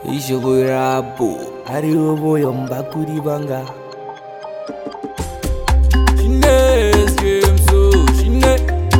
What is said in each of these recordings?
Ishigo rabo Arewa boyon bakuri banga Shine scream so Shine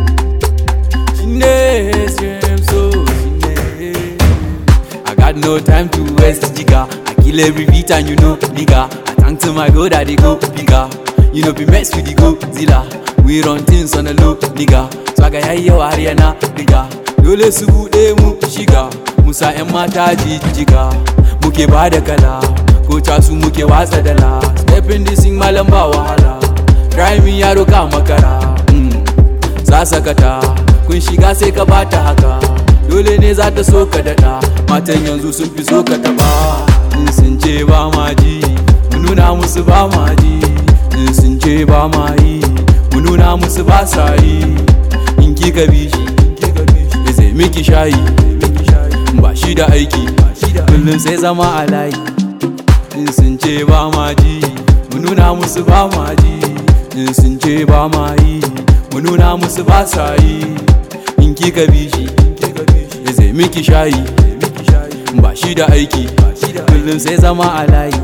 Shine scream so Shine I got no time to waste jigga I kill every beat and you know nigga I thank to my God that they go bigger You know be mess with the go zilla We run things on the low nigga Swaga yayi yawa har yana diga Dole su buɗe mu shiga Musa 'yan mata jijjiga Muke ba da kala Ko casu muke watsa dala Stepping this in malam ba wahala Rhyme yaro ka makara mm. Sasakata Kun shiga sai ka bata haka Dole ne za ta so ka daɗa Matan yanzu sun fi so ka taɓa In sun ce ba ma ji Mu nuna musu ba ma ji In sun ce ba ma yi Mu nuna musu ba sa yi In kika bi shi Ya zai miki shayi Ba shi da aiki Kullum sai zama a layi In sun ce ba ma ji Mu nuna musu ba ma ji In sun ce ba ma yi Mu nuna musu ba sa yi In kika bi shi Ya zai miki shayi Ba shi da aiki Kullum sai zama a layi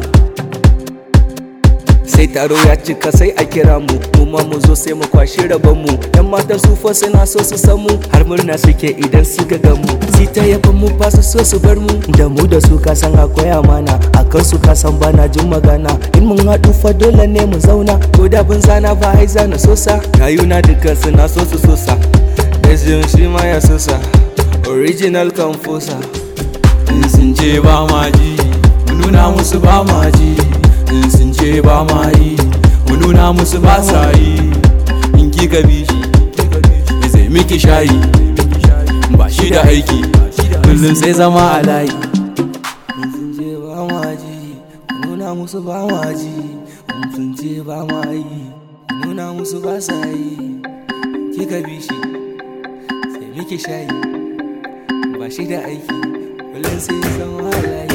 sai taro ya cika sai a kira mu mu ma mu zo sai mu kwashi rabon mu yan matan su fa suna so su san mu har murna suke idan su ga gan mu si ta yaban mu ba su so su bar mu da mu da su ka san akwai amana akan su ka san bana jin magana in mun haɗu fa dole ne mu zauna ko da bin zana ba ai zana sosa rayuna dukkan suna so su sosa Ezin shi ma ya sosa original composer In sun ce ba ma ji Mu nuna musu ba ma ji In sun ce ba ma yi Mu nuna musu ba sa yi In kika bi shi Ya zai miki shayi Ba shi da aiki Kullum sai zama a layi sun ce ba ma ji nuna musu ba ma ji sun ce ba ma yi nuna musu ba sa yi kika bi shi sai miki shayi ba shi da aiki kullum sai zama halaye